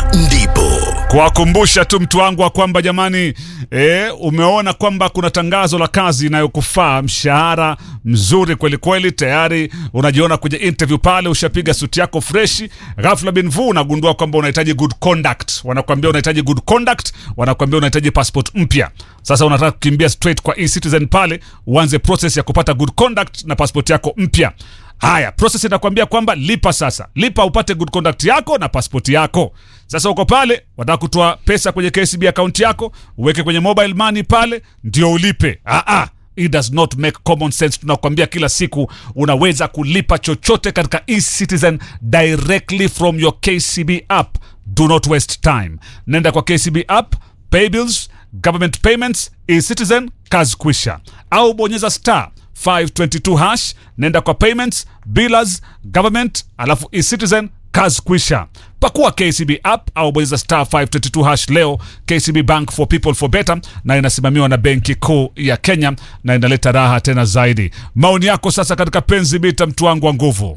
ndipo kuwakumbusha tu mtu wangu wa kwamba jamani, e, umeona kwamba kuna tangazo la kazi inayokufaa mshahara mzuri kweli kweli, tayari unajiona kwenye interview pale, ushapiga suti yako freshi, ghafla bin vu unagundua kwamba unahitaji good conduct, wanakuambia unahitaji good conduct, wanakuambia unahitaji passport mpya. Sasa unataka kukimbia straight kwa eCitizen pale uanze process ya kupata good conduct na passport yako mpya. Haya, process inakwambia kwamba lipa sasa, lipa upate good conduct yako na passport yako. Sasa uko pale, wataka kutoa pesa kwenye KCB account yako, uweke kwenye mobile money pale, ndio ulipe. Ah, ah. It does not make common sense. Tunakwambia kila siku unaweza kulipa chochote katika eCitizen directly from your KCB app. Do not waste time. Nenda kwa KCB app, pay bills, government payments, eCitizen, kazi kwisha. Au bonyeza star 522 hash, nenda kwa payments, billers, government, alafu eCitizen, kazi kwisha. Pakua KCB app au bonyeza star 522 hash leo. KCB Bank for people for better, na inasimamiwa na Benki Kuu ya Kenya na inaleta raha tena zaidi. Maoni yako sasa katika penzi mita, mtu wangu wa nguvu.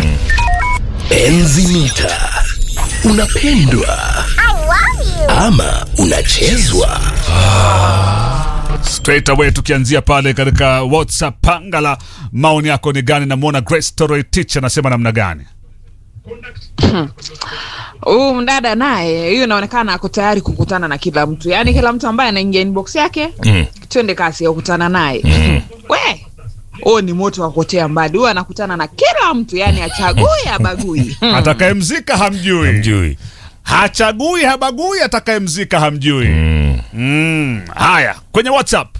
enzi mita unapendwa ama unachezwa straight away tukianzia pale katika whatsapp pangala maoni yako ni gani namwona grace toroitich anasema namna gani huyu mdada naye hiyo inaonekana ako tayari kukutana na kila mtu yaani kila mtu ambaye anaingia inbox yake Mm. twende kasi ya kukutana naye we huo ni moto wa kuotea mbali huyo anakutana na kila mtu yaani achagui abagui atakayemzika hamjui mjui hachagui habagui atakayemzika hamjui mm. haya kwenye whatsapp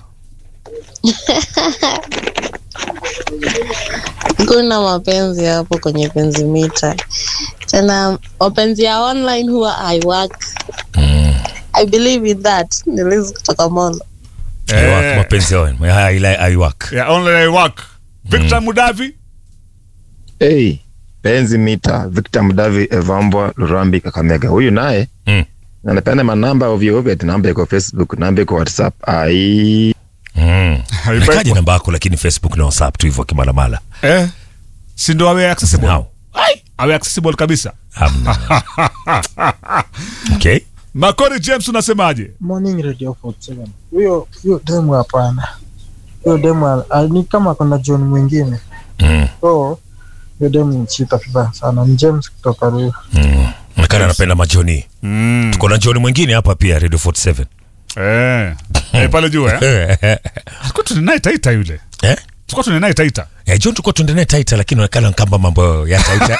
kuna mapenzi hapo kwenye penzi mita tena mapenzi ya online huwa haiwork i believe in that nilizi kutoka mono Aiwak, Eh. mapenzi yao ya ila aiwak yeah, only work victor mudavi Hey, penzi mita Victor Mdavi Evambwa Lurambi Kakamega. Huyu naye Mm. anapenda manamba ovyo ovyo, ati namba iko Facebook, namba iko WhatsApp. Ai, Mm. nakaja namba yako lakini facebook na whatsapp tu hivyo kimalamala eh, si ndo awe accessible Now. awe accessible kabisa Hamna. okay makori james unasemaje Morning Radio 47. Huyo huyo demu hapana. Huyo demu al- al- ni kama kuna John mwingine. Mm. So huyo demu ni chita vibaya sana. Ni James kutoka Ruiru. Mm. nakana anapenda majoni mm. tuko na joni mwingine hapa pia radio 47 eh. eh, pale juu eh? alikuwa tunenaye taita yule eh? tulikuwa tunenaye taita Eh, john tulikuwa tuendelee taita lakini onekana kamba mambo ya taita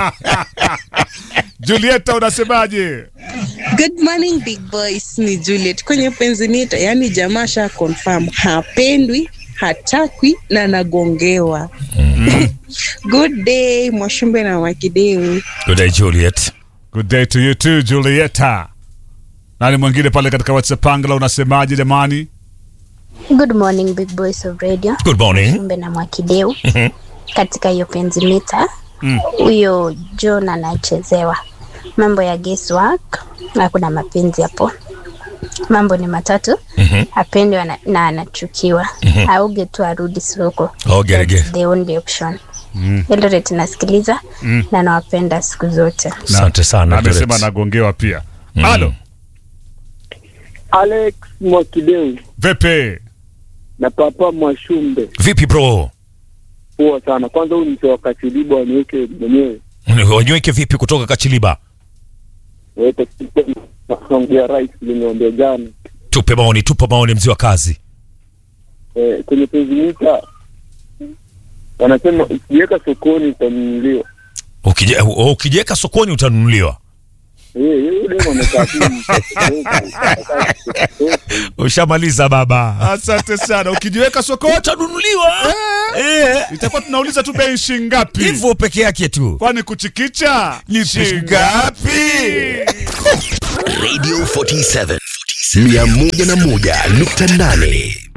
julieta unasemaje Good morning big boys, ni Juliet kwenye penzi mita. Yani jamaa sha confirm hapendwi, hatakwi na nagongewa. Good day Mwashumbe na Wakideu. good day juliet good day to you too julieta nani mwingine pale katika whatsapp angla unasemaje jamani Good morning big boys of radio. good morning Mbe na Mwakideu katika hiyo penzi mita huyo John anachezewa mambo ya guesswork, hakuna mapenzi hapo. Mambo ni matatu, apendwe na, na anachukiwa, auge tu arudi soko. Oh, gerege. That's the only option. Eldoret nasikiliza na nawapenda siku zote. asante sana na amesema Juliet. anagongewa pia halo Alex Mwakideu vepe na Papa Mwashumbe vipi bro poa sana. Kwanza huyu mzee wa Kachiliba waniweke mwenyewe wanyweke vipi kutoka kachiliba wete naongea rais limewambia jana tupe maoni tupe maoni mzee wa kazi eh, kwenye penzi mita wanasema ukiweka sokoni utanunuliwa. Ukije- oh, ukijiweka sokoni utanunuliwa Eh, yule demu amekaa chini. ushamaliza baba asante sana ukijiweka sokoni utanunuliwa Eh, itakuwa tunauliza tu bei shingapi hivyo peke yake tu kwani kuchikicha Ni shingapi? Radio 47 101.8